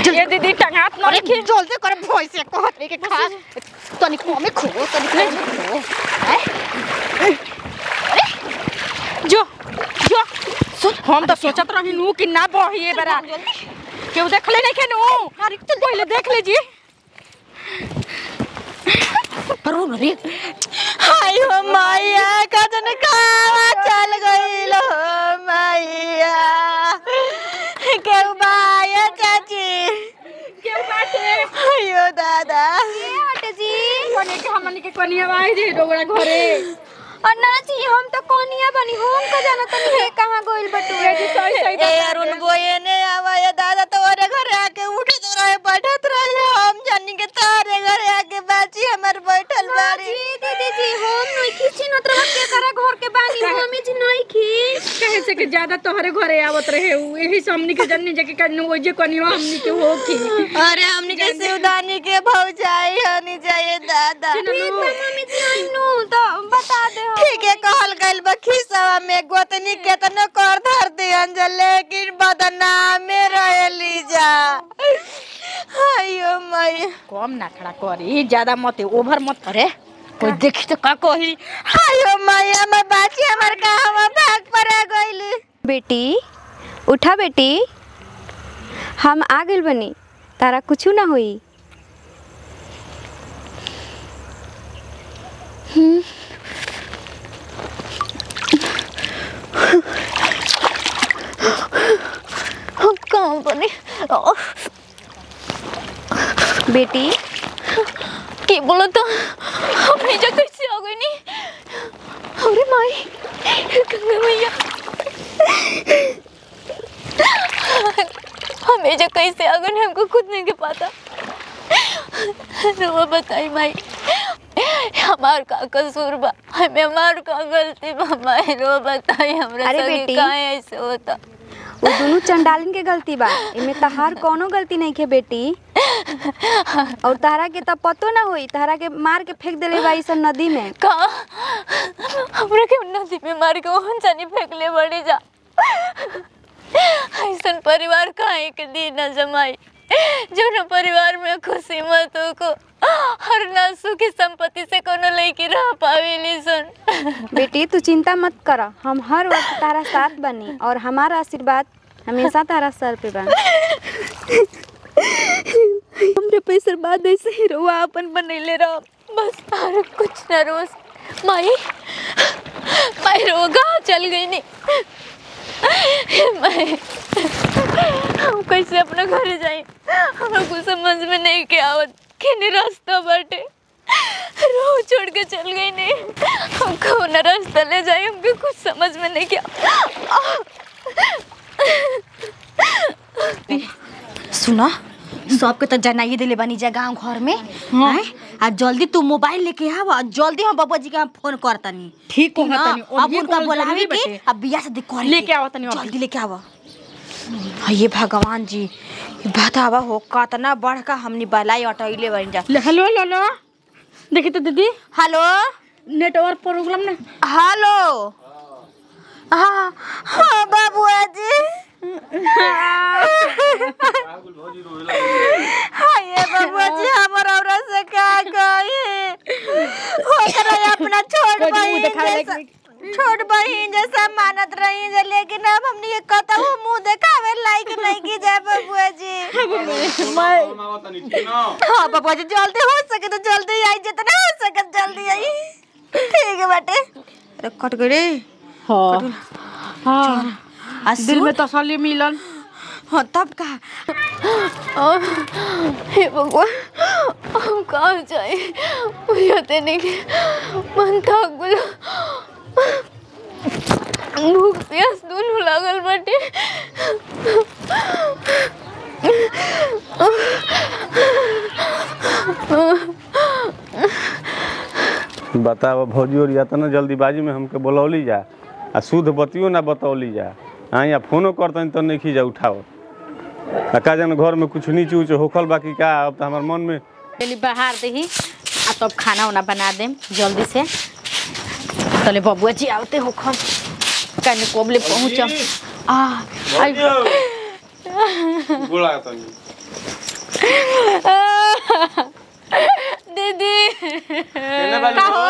ये दीदी टंगात न अरे रखी जल्दी कर भोई से कहत रे के खा तनी कमे खो तनी कमे खो जो जो हम तो सोचत रही नु कि ना बही बरा केहू देखले नहीं के नु अरे तो पहले देख ले जी करो न रे हाय हो मैया कजन खावा चल गइल हो मैया केहू बाया चाची केहू बाटे अयो दादा हटे जी कोने के हमनी के कोनिया आई जे डोगरा घरे अन्ना जी हम तो कोनिया बनी हम का जाना तनी है कहां गइल बटुए जी सही सही ए अरुण बोये ने आवाया दादा तोरे घरे आके उठत रहे बैठत रहे हम जानी के तारे घरे आके बाची हमर बैठल बाड़ी जी दीदी जी हम नहीं खींची न तरह के करा घर के बानी हम जी नहीं खींच कहे से कि ज्यादा तोहरे घरे आवत रहे उ यही से हमनी के जन्नी जे के कन्नु ओजे कोनिया हमनी के होखी अरे हमनी के सिवदानी के भौजाई हनी जाए दादा ठीक बा मम्मी जी आई नु तो बता दे हम ठीक है कहल गइल बा खिसवा में गोतनी केतनो कर धर दिहन जा लेकिन बदनामे रहेली जा अयो मैया कम ना खड़ा करी ज्यादा मत ओवर मत करे कोई देखी तो का कही अयो मैया मैं बाची हमर कहवा भाग पर गइली बेटी उठा बेटी हम आ गइल बनी तारा कुछ ना होई हम कहाँ बने बेटी के बोलो तो हम जा कैसे आ गई नहीं अरे माई गंगा मैया हमें जो कैसे आ गए हमको खुद नहीं के पता वो बताई भाई हमार का कसूर बा हमें हमार का गलती बा माई रो बताई हमरा अरे संगे बेटी। काहे ऐसे होता वो दोनों चंडालन के गलती बा इमे तहार कोनो गलती नहीं के बेटी और तारा के तब पतो ना होई तारा के मार के फेंक देले बा इस नदी में का हमरा के नदी में मार के ओहन जानी फेंकले बड़ी जा ऐसन परिवार काहे के दी न जमाई जो न परिवार में खुशी मत को हर ना सुखी संपत्ति से कोनो लड़की रह पावेली सन बेटी तू चिंता मत कर हम हर वक्त तारा साथ बनी और हमारा आशीर्वाद हमेशा तारा सर पे बा हमरे पैसा बाद ऐसे ही रोआ अपन बनैले रह बस और कुछ न रोज माई माई रो गाँव चल गई नहीं माई हम कैसे अपना घर जाए हमरा कुछ समझ में नहीं के आवत केने रास्ता बाटे रो छोड़ के चल गई नहीं हम कौन रास्ता ले जाए हमके कुछ समझ में नहीं के सुना सबके तो जनाइए दिले बनी जा गांव घर में हैं? आ जल्दी तू मोबाइल लेके आव आ जल्दी हम बाबा जी के हम फोन करतनी ठीक ठीक ना? कहतनी, अब अभी उनका कॉल बुलावे जरूरी के बाटे। अब बिया से देख कर लेके आवत तनी अभी। जल्दी लेके आव ये भगवान जी ये बतावा हो कतना बढ़ का हमनी बलाई अटैले बन जा ले, हेलो हेलो हेलो देखी तो दीदी हेलो नेटवर्क प्रॉब्लम ना हेलो हाँ हाँ बाबुआ जी हाँ ये बाबुआ जी हमर औरत से का कही ओकरा अपना छोट कोई मुंह बहिन दिखावे जैसा लायक छोट बहिन जैसा मानत रही जे लेकिन अब हमने ये कतहु मुंह देखावे लायक नहीं की जाए बाबुआ जी हाँ बाबुआ जी जल्दी हो सके तो जल्दी आई जितना हो सके जल्दी आई ठीक है बेटे अरे कट गई रे हाँ हाँ आ दिल सुन में तसल्ली मिलन हाँ तब का हे भगवान हम कहाँ जाए मुझे देने के मन थक गया भूख प्यास दोनों लागल बाटे बताओ भौजी और इतना जल्दीबाजी में हमके बोलौली जा आ शुद्ध बतियो ना बतौली जा हाँ या फोनो करतनी तो नहीं जा उठाओ आ का जान घर में कुछ नीच उच होखल बाकी का अब तो हमार मन में पहले बाहर दही आ तब खाना उना बना देम जल्दी से तले बबुआ जी आवते हो खम कने कोबले पहुंचम आ आई दीदी केने वाली हो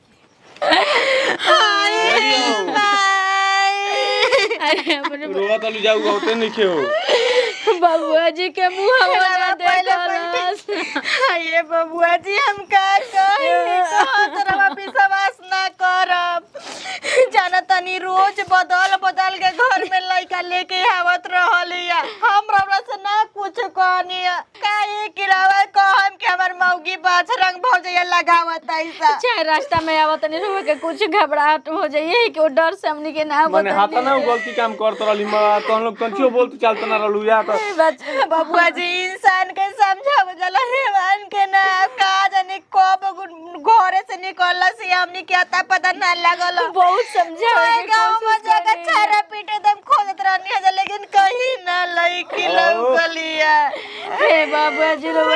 अरे अपने रोवा तलू जाऊ होते नहीं खे हो बबुआ जी के मुंह हवा देखलस ये बबुआ जी हम का कही तोरा विश्वास ना करब जाना तनी रोज बदल बदल के घर में लइका लेके आवत रहलिया हम रौरा से ना कुछ कहनी काहे किरावा कहम कि हमर मौगी बाछ रंग भौजैया लगावत ऐसा चाहे रास्ता में आवत नहीं रहो के कुछ घबराहट हो जाइए कि वो डर से हमनी के ना मने हाथ ना उ गलती काम करत रहली म तहन लोग कंचियो बोलत चलत ना रहलू या तो बबुआ जी इंसान के समझाव गल हेवान के ना का जाने कब घरे से निकलला से हमनी के आता पता ना लगल बहुत समझा गांव में जगह छारा पीटे दम खोदत रहनी है लेकिन कहीं ना लईकी लौकलिया हे बाबा जी रो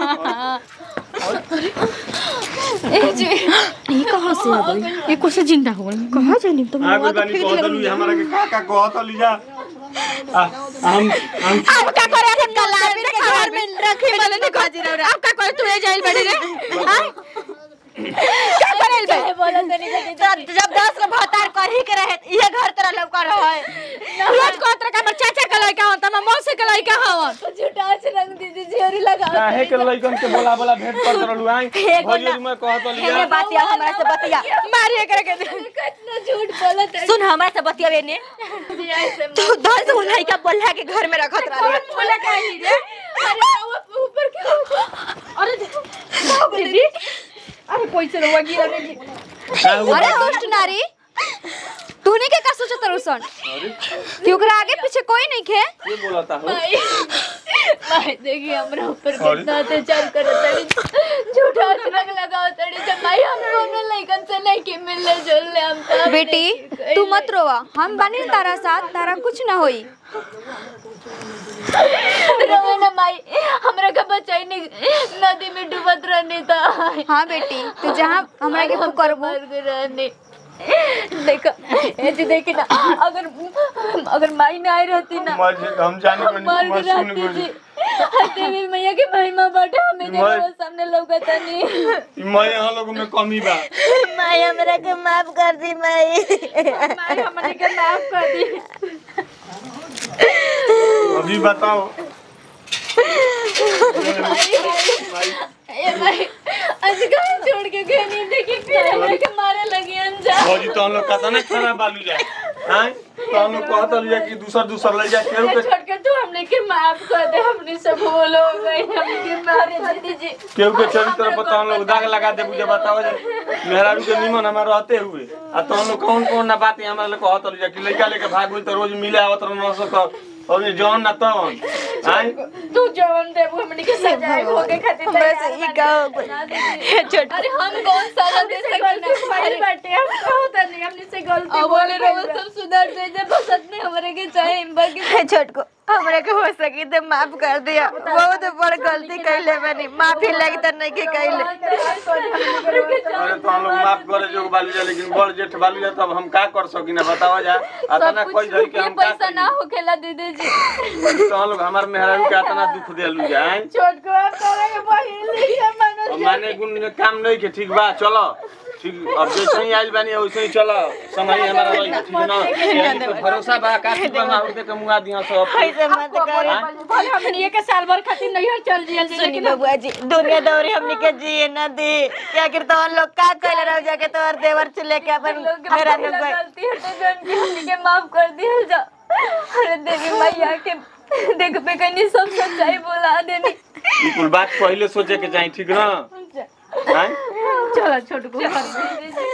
ए जी ये कहाँ से आ गई ये कैसे जिंदा हो गई कहाँ जानी तुम आगो बानी कहत रहलू हमरा के का का कहत रहलू जा आ, हम हम अब का करे हम कलाबी के घर में रखी नहीं कह रहा अब का करे तू ए जाइल बड़ी रे हां क्या करे बे बोला तनी जल्दी जब जब दस गो भतार कही के रहे ये घर तरह लौका रहे रोज को तरह का हमर चाचा के लड़का हो त मौसी के लड़का हो झूठा से रंग दीदी झोरी लगा काहे के लइकन के बोला बोला भेंट करत रहलू आई भजियरी में कहत रहलू ये या बात या हमरा से बतिया मारिए करे के कितना झूठ बोला तनी सुन हमरा से बतियावे ने जी ऐसे तू दस गो लड़का बोला के घर में रखत रहे बोला काहे रे अरे वो ऊपर के अरे दीदी अरे पैसे रहुआ गिरा नहीं का हुआ? अरे दुष्ट नारी तूने के का सोचत रुसन अरे कि ओकरा आगे पीछे कोई नहीं खे ये बोलता हो भाई भाई देखिए हमरा ऊपर अरे। कितना अत्याचार करे तड़ी झूठा से रंग लगाओ तड़ी जब भाई हम दोनों लइकन से नहीं के मिलने जुलने हम सब बेटी तू मत रोवा हम बानी न तारा साथ तारा कुछ ना होई रोवे ना माई हमरा का बचाई नहीं नदी में डूबत रहने था हाँ बेटी तू जहाँ हमरा के पुकारबू मर गए रहने देखो ए जी देखी ना अगर अगर माई ना आई रहती ना मज- हम जाने को मर नहीं गई सुन रहती जी गुरी देवी मैया के महिमा बाटे हमें देखो मर- सामने लौकता नहीं मैं यहाँ लोगों में कमी बा माई हमरा के माफ कर दी माई मारे हमने के माफ कर दी अभी बताओ ए भाई आज कहीं छोड़ के गए नहीं देखी फिर हमरा के मारे लगी अनजान भौजी तो हम लोग कहता ना खाना बालू जाए हैं तो हम लोग कहता लिया कि दूसर दूसर ले जाए केहू के छोड़ के तू हमने के माफ कर दे हमने सब बोलो गए हमने के मारे दीदी जी केहू के चरित्र पर तो हम लोग दाग लगा दे बुझे बताओ जे मेहरारू के निमन हमारे रहते हुए आ तो हम लोग कौन कौन ना बात हमारे लोग कहत लिया कि लड़का लेके भाग गई तो रोज मिले आवत रह सक और ये जौन ना तौन हैं तू जवन दे वो हमने के सजाए हो के खातिर बस ई का छोड़ अरे हम कौन सा दे सकते हमारी बाटे हम कहत नहीं हमने से गलती अब बोले रहो सब सुधर जाए जब बसत में हमारे के चाहे बाकी छोटको हमरा के हो सकी तो माफ कर दिया बहुत बड़ गलती कैले बनी माफी लगी तो नहीं के कैले अरे तो हम लोग माफ करे जो बालू जा लेकिन बड़ जेठ बालू जा तब हम का कर सकी ना बतावा जा अतना कोई धरी के हम का पैसा ना हो खेला दीदी जी करी? तो हम लोग हमार मेहरारू के अतना दुख देलू जा हैं छोट को आप करे बहिन लिया मन अब माने गुण में काम नहीं के ठीक बा चलो ठीक अब जैसे ही आइल बानी वैसे ही चलो समय हमारा रही ठीक ना यही तो भरोसा बा काफी बा माहौल के मुआ दिया सब ऐसे मत कर भले हमने के साल भर खातिर नहीं चल जियल सुनी लेकिन बबुआ जी दुनिया दौरी हमने के जिए न दी क्या कर तो लोग का कैले रह जाके तो देवर से लेके अपन मेरा न गए गलती है तो जान के हमने के माफ कर दिया जा अरे देवी मैया के देख पे कहीं सब सच्चाई बोला देनी ई कुल बात पहले सोचे के चाहिए ठीक ना हैं चलो छोट को